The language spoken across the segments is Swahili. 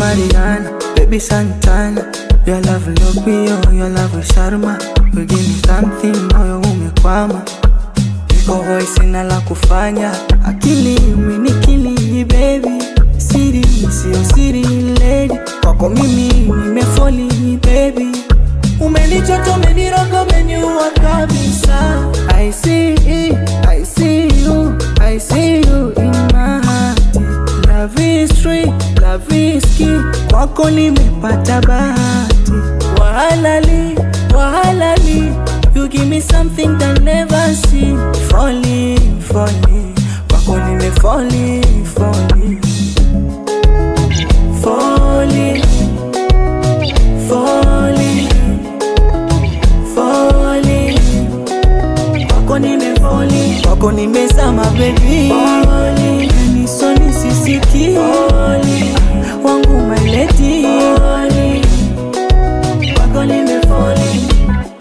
Mariana, baby Santana. Your love look me oh, your love is Sharma. You give me something, moyo umekwama. Niko hoi sina la kufanya, akili umenikili baby. Siri sio siri lady, kwako mimi nimefoli baby. Umenichota, umeniroga, umeniua kabisa. I see, I see you, I see you in my heart. Love is free, love is key. Kwako nimepata bahati, wahalali, wahalali. You give me something that never see. Falling, falling, kwako nime falling, falling, falling, falling, falling. Kwako nime falling, kwako nimezama baby. Falling, nisoni sisiki. Falling, wangu my lady. Falling, kwako nime falling.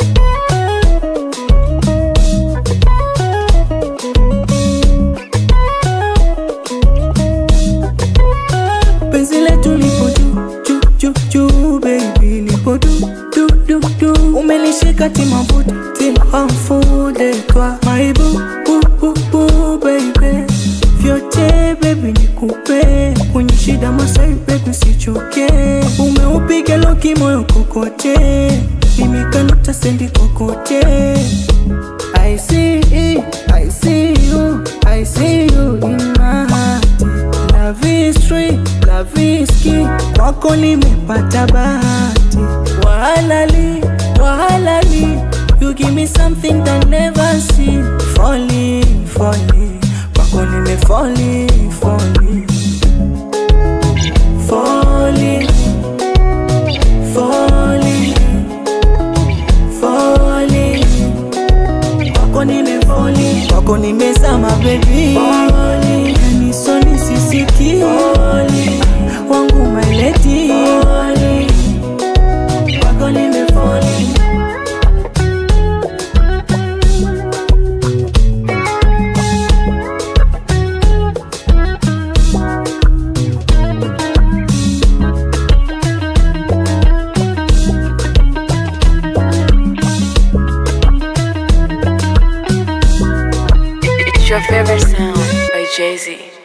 penzi letu lipo juu juu juu juu baby lipo du du du du umenishika timabuti timhamfude twa maibu bu bu bu baby vyote baby nikupe kwenye shida masai baby sichoke umeupiga loki moyo kokote nimekanuta sendi kokote I see, I see you, I see you in my heart. Love is free, love is key. Kwako nimepata bahati, wahalali, wahalali. You give me something that never see. Falling, falling, kwako nime falling, falling, falling, falling, falling kwako nime falling, kwako nimezama baby falling, yani soni sisiki falling, wangu my lady falling, kwako nime falling. It's your favorite sound by Jay Z.